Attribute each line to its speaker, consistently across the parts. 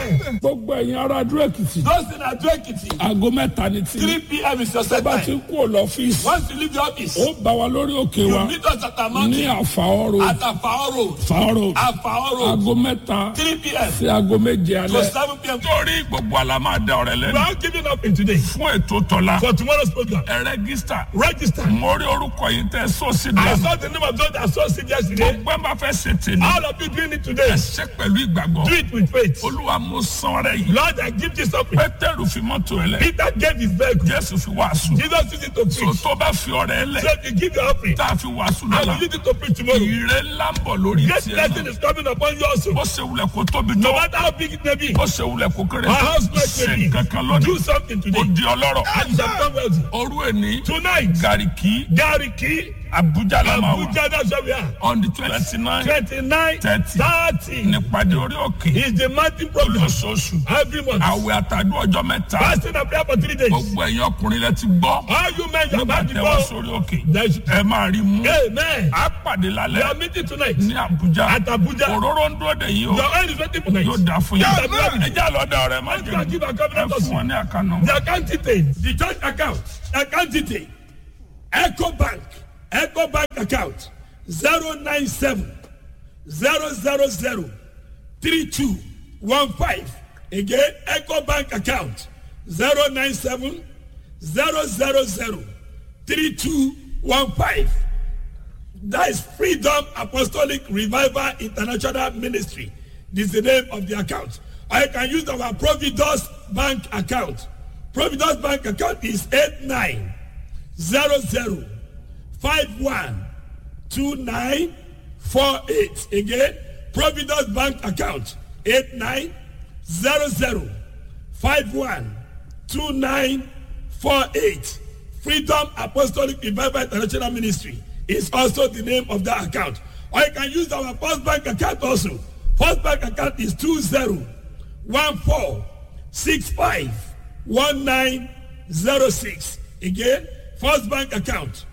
Speaker 1: Amen.
Speaker 2: gbogbo ẹ̀yin ará dúró èkìtì
Speaker 1: Those in Ado Ekiti,
Speaker 2: aago mẹ́ta ní tí
Speaker 1: 3 p.m. is your set
Speaker 2: bá ti
Speaker 1: time.
Speaker 2: ń kú lọ́fíìsì
Speaker 1: Once you leave the office,
Speaker 2: ó bá wa lórí òkè wa
Speaker 1: you meet us at our
Speaker 2: ní
Speaker 1: mountain
Speaker 2: àfàọ́rò
Speaker 1: at Afao Road.
Speaker 2: fàọ́rò
Speaker 1: Afao Road,
Speaker 2: aago mẹ́ta
Speaker 1: 3 p.m.
Speaker 2: sí aago méje
Speaker 1: to
Speaker 2: alẹ́.
Speaker 1: 7 p.m.
Speaker 2: torí gbogbo àlá máa da ọ̀rẹ́
Speaker 1: We
Speaker 2: lẹ́nu
Speaker 1: are giving up in today
Speaker 2: fún ètò tọ́lá
Speaker 1: for tomorrow's program.
Speaker 2: ẹ rẹ́gísítà
Speaker 1: Register.
Speaker 2: mo rí orúkọ yìí tẹ sọ́ọ̀sì
Speaker 1: I
Speaker 2: dànù
Speaker 1: saw the name of those that saw it yesterday.
Speaker 2: gbogbo ẹ bá fẹ́ ṣe tèmi
Speaker 1: All of you doing it today.
Speaker 2: ẹ ṣe pẹ̀lú ìgbàgbọ́
Speaker 1: Do it with faith.
Speaker 2: olúwa mo san ọrẹ yìí
Speaker 1: Lord, I give this offering.
Speaker 2: pétérù fi mọ́tò ẹ lẹ
Speaker 1: Peter gave his vehicle.
Speaker 2: jésù fi wàásù
Speaker 1: Jesus used it to
Speaker 2: so
Speaker 1: preach.
Speaker 2: tó bá fi ọrẹ ẹ lẹ
Speaker 1: So if you give your offering,
Speaker 2: tá a fi wàásù
Speaker 1: I
Speaker 2: lọ́la
Speaker 1: will use it to preach tomorrow.
Speaker 2: ìrè ńlá ń bọ̀ lórí
Speaker 1: Great
Speaker 2: tiẹ̀
Speaker 1: blessing
Speaker 2: náà
Speaker 1: is coming upon you also.
Speaker 2: ó ṣe wulẹ̀ kó tóbi
Speaker 1: No
Speaker 2: tó
Speaker 1: matter how big it may be,
Speaker 2: ó ṣe wulẹ̀ kó kéré
Speaker 1: our house might
Speaker 2: ṣe
Speaker 1: may be.
Speaker 2: kankan
Speaker 1: Do
Speaker 2: lónìí
Speaker 1: something
Speaker 2: ó
Speaker 1: today.
Speaker 2: di ọlọ́rọ̀
Speaker 1: And you shall become wealthy.
Speaker 2: òru ẹni
Speaker 1: Tonight,
Speaker 2: gàríkì
Speaker 1: Gariki,
Speaker 2: abuja la máa wà
Speaker 1: Abuja, that's where we are.
Speaker 2: on the twenty nine
Speaker 1: 29,
Speaker 2: 30.
Speaker 1: 30
Speaker 2: nípàdé orí òkè
Speaker 1: is the mountain program.
Speaker 2: lóṣooṣù
Speaker 1: Every month.
Speaker 2: àwẹ̀ àtàdún ọjọ́ mẹ́ta
Speaker 1: Fasting and prayer for three days.
Speaker 2: gbogbo ẹ̀yin ọkùnrin lẹ ti gbọ́
Speaker 1: All you men, you have
Speaker 2: nígbà
Speaker 1: had
Speaker 2: tẹ wá
Speaker 1: before.
Speaker 2: sórí òkè
Speaker 1: There's-
Speaker 2: ẹ máa rí mú
Speaker 1: Amen.
Speaker 2: a pàdé
Speaker 1: We
Speaker 2: lálẹ́
Speaker 1: are meeting tonight
Speaker 2: ní abuja
Speaker 1: at Abuja.
Speaker 2: òróró ń dúró de yìí o
Speaker 1: Your oil is waiting for night.
Speaker 2: yóò dà fún yín
Speaker 1: Amen.
Speaker 2: ẹ jẹ́ àlọ́dà rẹ̀ má
Speaker 1: Let's go and
Speaker 2: jẹ́
Speaker 1: give our
Speaker 2: ẹ
Speaker 1: covenant
Speaker 2: fún
Speaker 1: also.
Speaker 2: wọn ní àkànnà.
Speaker 1: The account details, the church account, account detail, Echo Bank, Echo Bank account, 097 000 3215. Again, Echo Bank account, 097 000 3215. That is Freedom Apostolic Revival International Ministry. This is the name of the account. Or you can use our Providus Bank account. Providus Bank account is 8900512948. Again, Providus Bank account 8900512948. Freedom Apostolic Revival International Ministry is also the name of that account. Or you can use our First Bank account also. First Bank account is 2014651906. Again, First Bank account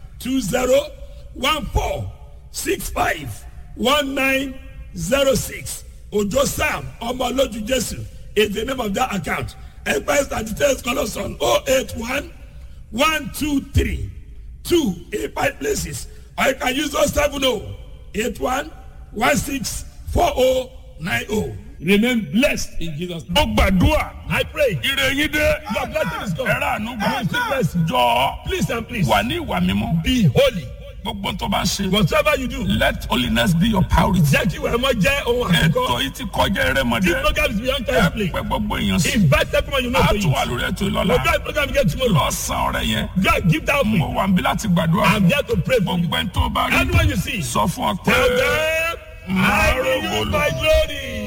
Speaker 1: 2014651906. Ojo Sam Omoloju Jesu is the name of that account. Empires and details call us on 081 one two three two eight five places or you can use those seven oh eight one one six four oh nine oh remain blessed in jesus name.
Speaker 2: ó gbàdúrà
Speaker 1: i pray
Speaker 2: ire yín dé
Speaker 1: your blessing is
Speaker 2: ẹ
Speaker 1: come
Speaker 2: rà ànú gbà
Speaker 1: You receive blessing.
Speaker 2: jọ
Speaker 1: please and please
Speaker 2: wà ní ìwà mímọ́
Speaker 1: be holy
Speaker 2: gbogbo tó bá ń ṣe
Speaker 1: whatever you do
Speaker 2: let holiness be your priority.
Speaker 1: jẹ́ kí wàá mọ jẹ́ ohun
Speaker 2: ètò
Speaker 1: àkọ́kọ́
Speaker 2: yìí ti kọjá erémọdé
Speaker 1: this program is beyond
Speaker 2: ẹ
Speaker 1: time play
Speaker 2: pẹ gbogbo èèyàn sí
Speaker 1: invite everyone you know
Speaker 2: a
Speaker 1: to
Speaker 2: tún wà
Speaker 1: it
Speaker 2: lórí ètò
Speaker 1: we
Speaker 2: ìlọ́la
Speaker 1: do program again tomorrow
Speaker 2: lọ́sàn-án ọ̀rẹ́ yẹn
Speaker 1: God give that
Speaker 2: mo
Speaker 1: offering
Speaker 2: wà níbí láti gbàdúrà
Speaker 1: i'm here to pray for you
Speaker 2: gbogbo ẹni tó bá rí
Speaker 1: anyone you see
Speaker 2: sọ fún ọ pé
Speaker 1: tell them i will use my glory.